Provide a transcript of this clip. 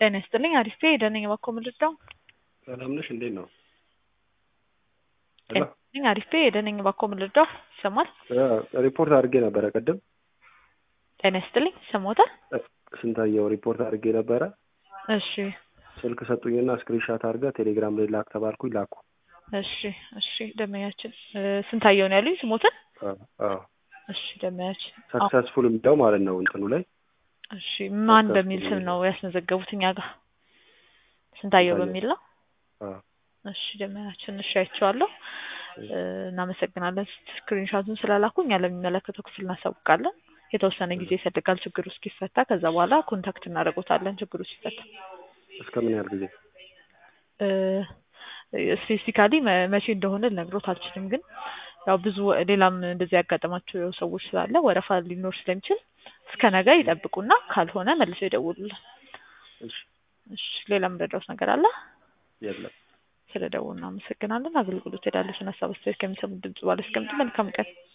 ጤና ይስጥልኝ አሪፍ ደነኝ ባኮ ምልዳው ሰላም ነሽ? እንዴት ነው? ጤና ይስጥልኝ አሪፍ ደነኝ ባኮ ምልዳው ይሰማል? ሪፖርት አድርጌ ነበረ ቅድም። ጤና ይስጥልኝ ይሰማዎታል? ስንታየው ሪፖርት አድርጌ ነበረ። እሺ ስልክ ሰጡኝና ስክሪንሻት አድርገህ ቴሌግራም ላይ ላክ ተባልኩኝ ላኩ። እሺ እሺ ደመኛችን ስንታየው ነው ያሉኝ ስሞትን? አዎ እሺ ደመኛችን ሰክሰስፉል የሚለው ማለት ነው እንትኑ ላይ እሺ ማን በሚል ስም ነው ያስመዘገቡት እኛ ጋር? ስንታየው በሚል ነው። አዎ እሺ ደመኛችን እሺ አይቼዋለሁ። እናመሰግናለን። ስክሪንሻቱን ስላላኩ እኛ ለሚመለከተው ክፍል እናሳውቃለን። የተወሰነ ጊዜ ይፈልጋል ችግሩ እስኪፈታ። ከዛ በኋላ ኮንታክት እናደርጎታለን ችግሩ ሲፈታ። እስከ ምን ያህል ጊዜ? ስፔሲፊካሊ መቼ እንደሆነ ልነግሮት አልችልም፣ ግን ያው ብዙ ሌላም እንደዚህ ያጋጠማቸው ሰዎች ስላለ ወረፋ ሊኖር ስለሚችል እስከ ነገ ይጠብቁና ካልሆነ መልሰው ይደውሉልን። እሺ እሺ ሌላ የምረዳውት ነገር አለ? የለም። ስለ ደውሉ እናመሰግናለን። አገልግሎት ሄዳለችን ሀሳብ አስተያየት ከሚሰሙት ድምጽ ባለ እስከምጡ መልካም ቀን